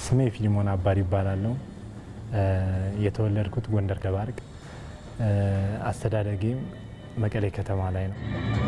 ስሜ ፊሊሞን አባሪ ይባላለሁ። የተወለድኩት ጎንደር ደባርቅ፣ አስተዳደጌም መቀሌ ከተማ ላይ ነው።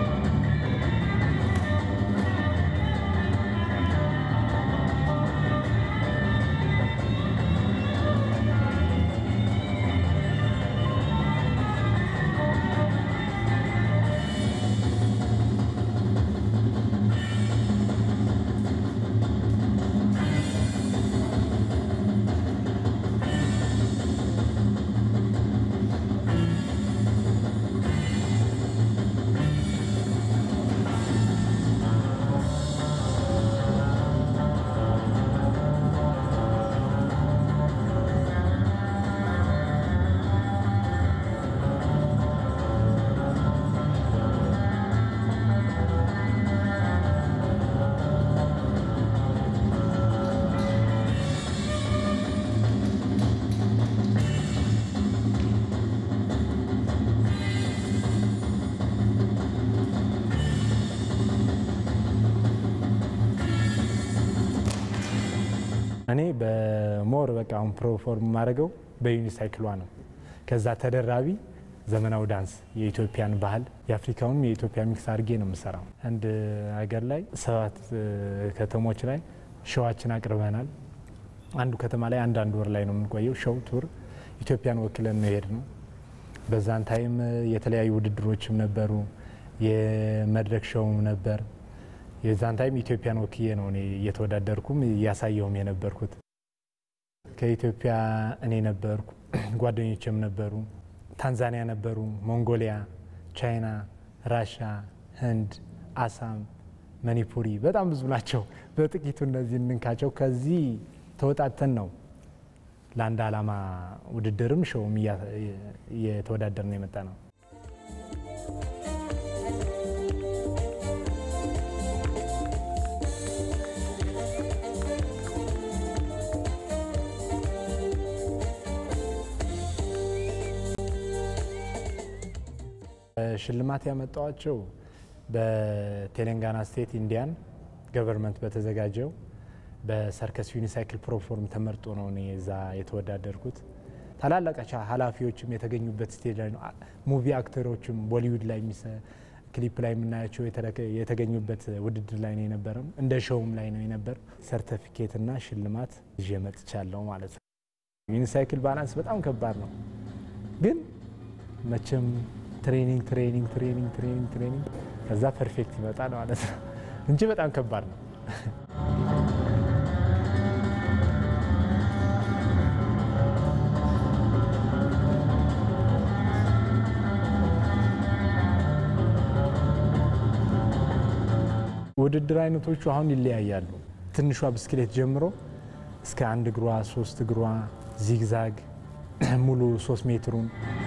እኔ በሞር በቃ አሁን ፕሮፎርም የማደርገው በዩኒሳይክሏ ነው። ከዛ ተደራቢ ዘመናዊ ዳንስ የኢትዮጵያን ባህል የአፍሪካውንም የኢትዮጵያ ሚክስ አድርጌ ነው የምሰራው። አንድ ሀገር ላይ ሰባት ከተሞች ላይ ሸዋችን አቅርበናል። አንዱ ከተማ ላይ አንድ አንድ ወር ላይ ነው የምንቆየው። ሸው ቱር ኢትዮጵያን ወክለን ነው የሄድ ነው። በዛን ታይም የተለያዩ ውድድሮችም ነበሩ። የመድረክ ሸውም ነበር። የዛን ታይም ኢትዮጵያን ወክዬ ነው እኔ እየተወዳደርኩም እያሳየውም የነበርኩት። ከኢትዮጵያ እኔ ነበርኩ፣ ጓደኞችም ነበሩ። ታንዛኒያ ነበሩ፣ ሞንጎሊያ፣ ቻይና፣ ራሻ፣ ህንድ፣ አሳም፣ መኒፑሪ በጣም ብዙ ናቸው። በጥቂቱ እነዚህ እንንካቸው። ከዚህ ተወጣተን ነው ለአንድ ዓላማ ውድድርም ሸውም እየተወዳደር ነው የመጣ ነው። ሽልማት ያመጣዋቸው በቴሌንጋና ስቴት ኢንዲያን ገቨርንመንት በተዘጋጀው በሰርከስ ዩኒሳይክል ፕሮፎርም ተመርጦ ነው እኔ እዛ የተወዳደርኩት። ታላላቅ ኃላፊዎችም የተገኙበት ስቴጅ ላይ ነው። ሙቪ አክተሮችም ቦሊውድ ላይ ክሊፕ ላይ የምናያቸው የተገኙበት ውድድር ላይ ነው የነበረው። እንደ ሾውም ላይ ነው የነበር። ሰርተፊኬትና ሽልማት ይዤ መጥቻለሁ ማለት ነው። ዩኒሳይክል ባላንስ በጣም ከባድ ነው፣ ግን መቼም ትሬኒንግ ትሬኒንግ ትሬኒንግ ትሬኒንግ ትሬኒንግ ከዛ ፐርፌክት ይመጣል ማለት ነው እንጂ በጣም ከባድ ነው። ውድድር አይነቶቹ አሁን ይለያያሉ። ትንሿ ብስክሌት ጀምሮ እስከ አንድ እግሯ፣ ሶስት እግሯ፣ ዚግዛግ ሙሉ ሶስት ሜትሩን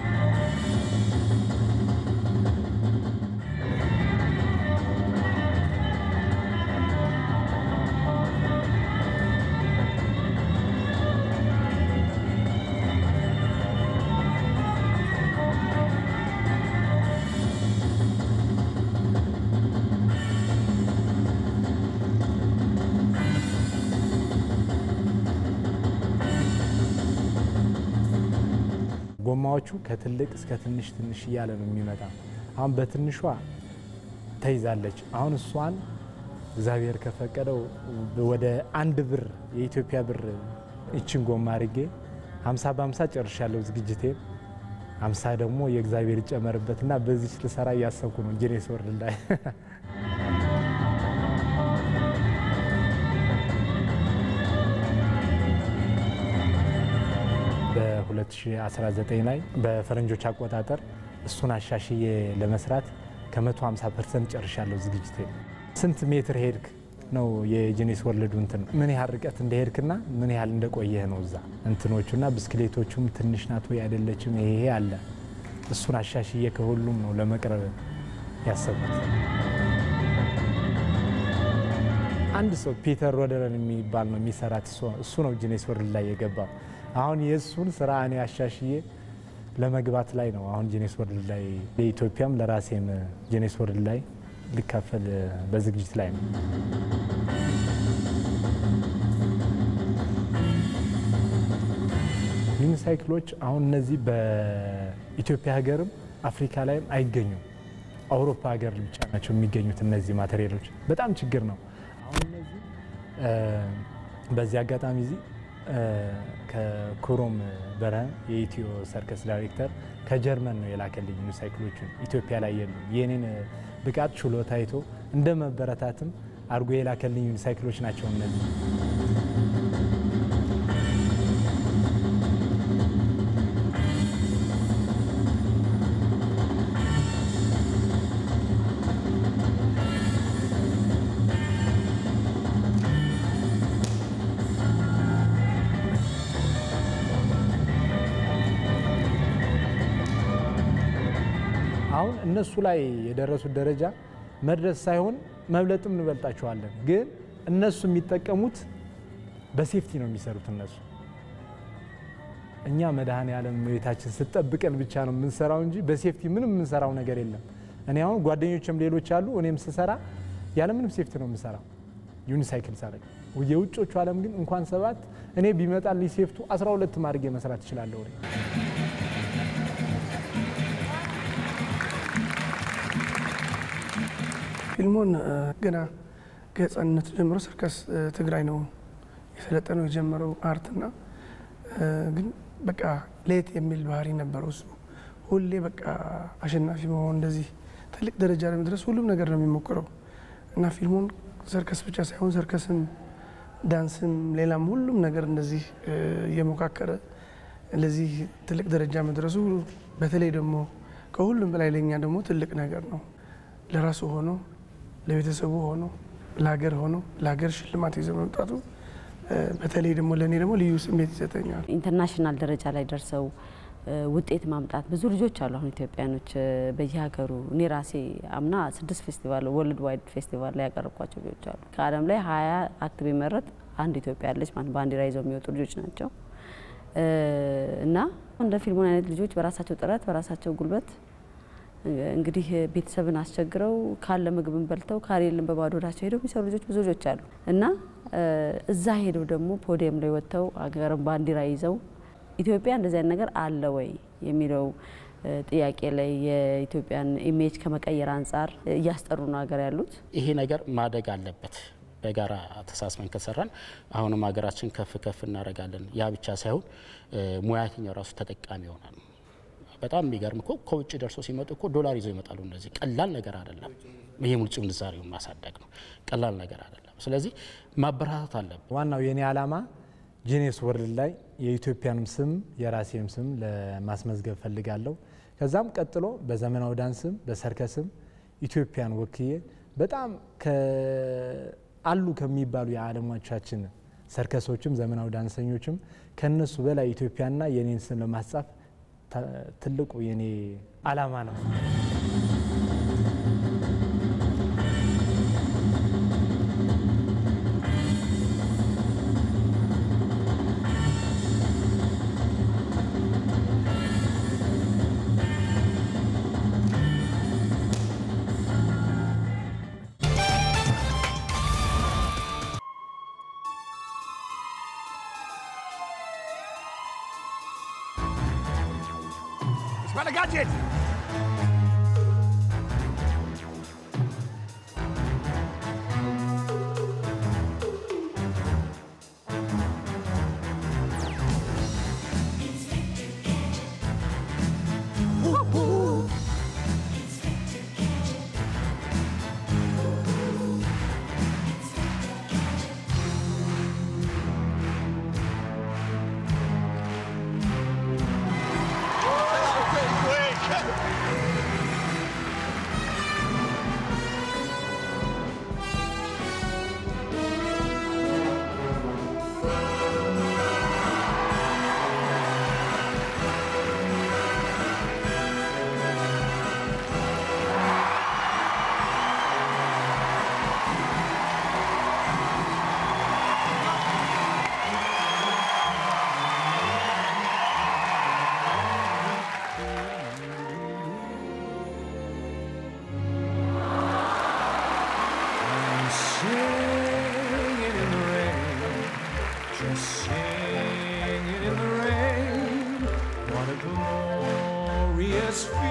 ጎማዎቹ ከትልቅ እስከ ትንሽ ትንሽ እያለ ነው የሚመጣ። አሁን በትንሿ ተይዛለች። አሁን እሷን እግዚአብሔር ከፈቀደው ወደ አንድ ብር የኢትዮጵያ ብር እችን ጎማ አድርጌ ሀምሳ በሀምሳ ጨርሻለሁ ዝግጅቴ። ሀምሳ ደግሞ የእግዚአብሔር ይጨመርበትና በዚች ልሰራ እያሰብኩ ነው ጂኔስ ወርልድ ላይ በ2019 ላይ በፈረንጆች አቆጣጠር እሱን አሻሽዬ ለመስራት ከ150 ፐርሰንት ጨርሻለሁ ዝግጅቴ። ስንት ሜትር ሄድክ ነው የጂኔስ ወርልዱ እንትን ምን ያህል ርቀት እንደሄድክና ምን ያህል እንደቆየህ ነው እዛ እንትኖቹና ብስክሌቶቹም ትንሽ ናት ወይ አይደለችም፣ ይሄ አለ። እሱን አሻሽዬ ከሁሉም ነው ለመቅረብ ያሰብኩት። አንድ ሰው ፒተር ሮደረን የሚባል ነው የሚሰራት እሱ ነው ጂኔስ ወርልድ ላይ የገባው። አሁን የእሱን ስራ እኔ አሻሽዬ ለመግባት ላይ ነው። አሁን ጂኔስ ወርልድ ላይ ለኢትዮጵያም ለራሴም ጂኔስ ወርልድ ላይ ሊካፈል በዝግጅት ላይ ነው። ዩኒሳይክሎች አሁን እነዚህ በኢትዮጵያ ሀገርም አፍሪካ ላይም አይገኙም። አውሮፓ ሀገር ብቻ ናቸው የሚገኙት እነዚህ ማቴሪያሎች። በጣም ችግር ነው። አሁን እነዚህ በዚህ አጋጣሚ እዚህ ከኩሮም በረሃ የኢትዮ ሰርከስ ዳይሬክተር ከጀርመን ነው የላከልኝ ዩኒሳይክሎቹን ኢትዮጵያ ላይ የሉ የኔን ብቃት ችሎታ አይቶ እንደ መበረታትም አድርጎ የላከልኝ ዩኒሳይክሎች ናቸው እነዚህ። አሁን እነሱ ላይ የደረሱት ደረጃ መድረስ ሳይሆን መብለጥም እንበልጣቸዋለን። ግን እነሱ የሚጠቀሙት በሴፍቲ ነው የሚሰሩት። እነሱ እኛ መድኃኔ ዓለም ቤታችን ስጠብቀን ብቻ ነው የምንሰራው እንጂ በሴፍቲ ምንም የምንሰራው ነገር የለም። እኔ አሁን ጓደኞችም ሌሎች አሉ። እኔም ስሰራ ያለምንም ሴፍቲ ነው የምሰራው ዩኒሳይክል ሳደርግ። የውጮቹ ዓለም ግን እንኳን ሰባት እኔ ቢመጣልኝ ሴፍቱ 12 አድርጌ መስራት እችላለሁ። ፊልሙን ገና ከህፃንነቱ ጀምሮ ሰርከስ ትግራይ ነው የሰለጠነው የጀመረው አርትና ግን በቃ ለየት የሚል ባህሪ ነበረው። እሱ ሁሌ በቃ አሸናፊ መሆን እንደዚህ ትልቅ ደረጃ ለመድረስ ሁሉም ነገር ነው የሚሞክረው እና ፊልሙን ሰርከስ ብቻ ሳይሆን ሰርከስም፣ ዳንስም፣ ሌላም ሁሉም ነገር እንደዚህ እየሞካከረ ለዚህ ትልቅ ደረጃ መድረሱ በተለይ ደግሞ ከሁሉም በላይ ለኛ ደግሞ ትልቅ ነገር ነው። ለራሱ ሆኖ ለቤተሰቡ ሆኖ ለሀገር ሆኖ ለሀገር ሽልማት ይዘው መምጣቱ በተለይ ደግሞ ለእኔ ደግሞ ልዩ ስሜት ይሰጠኛል። ኢንተርናሽናል ደረጃ ላይ ደርሰው ውጤት ማምጣት ብዙ ልጆች አሉ። አሁን ኢትዮጵያኖች በየሀገሩ እኔ ራሴ አምና ስድስት ፌስቲቫል ወርልድ ዋይድ ፌስቲቫል ላይ ያቀረብኳቸው ልጆች አሉ። ከዓለም ላይ ሀያ አክት ቢመረጥ አንድ ኢትዮጵያ ያለች ማለት ባንዲራ ይዘው የሚወጡ ልጆች ናቸው እና እንደ ፊልሙን አይነት ልጆች በራሳቸው ጥረት በራሳቸው ጉልበት እንግዲህ ቤተሰብን አስቸግረው ካለ ምግብን በልተው ካሌልን በባዶ ሆዳቸው ሄደው የሚሰሩ ልጆች ብዙ ልጆች አሉ እና እዛ ሄደው ደግሞ ፖዲየም ላይ ወጥተው አገርን ባንዲራ ይዘው ኢትዮጵያ እንደዚህ አይነት ነገር አለ ወይ የሚለው ጥያቄ ላይ የኢትዮጵያን ኢሜጅ ከመቀየር አንጻር እያስጠሩ ነው ሀገር ያሉት። ይሄ ነገር ማደግ አለበት። በጋራ ተሳስበን ከሰራን አሁንም ሀገራችን ከፍ ከፍ እናደርጋለን። ያ ብቻ ሳይሆን ሙያተኛው ራሱ ተጠቃሚ ይሆናል። በጣም የሚገርም እኮ ከውጭ ደርሶ ሲመጡ እኮ ዶላር ይዘው ይመጣሉ። እነዚህ ቀላል ነገር አይደለም። ይሄ ውጭ ምንዛሬውን ማሳደግ ነው፣ ቀላል ነገር አይደለም። ስለዚህ ማበረታታት አለብን። ዋናው የኔ ዓላማ ጂኔስ ወርልድ ላይ የኢትዮጵያንም ስም የራሴም ስም ለማስመዝገብ ፈልጋለሁ። ከዛም ቀጥሎ በዘመናዊ ዳንስም በሰርከስም ኢትዮጵያን ወክዬ በጣም አሉ ከሚባሉ የዓለሞቻችን ሰርከሶችም ዘመናዊ ዳንሰኞችም ከነሱ በላይ ኢትዮጵያና የኔን ስም ለማስጻፍ ትልቁ የኔ ዓላማ ነው። Well, I got it. Quick!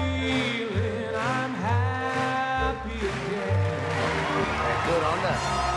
feeling I'm happy again. Good on that.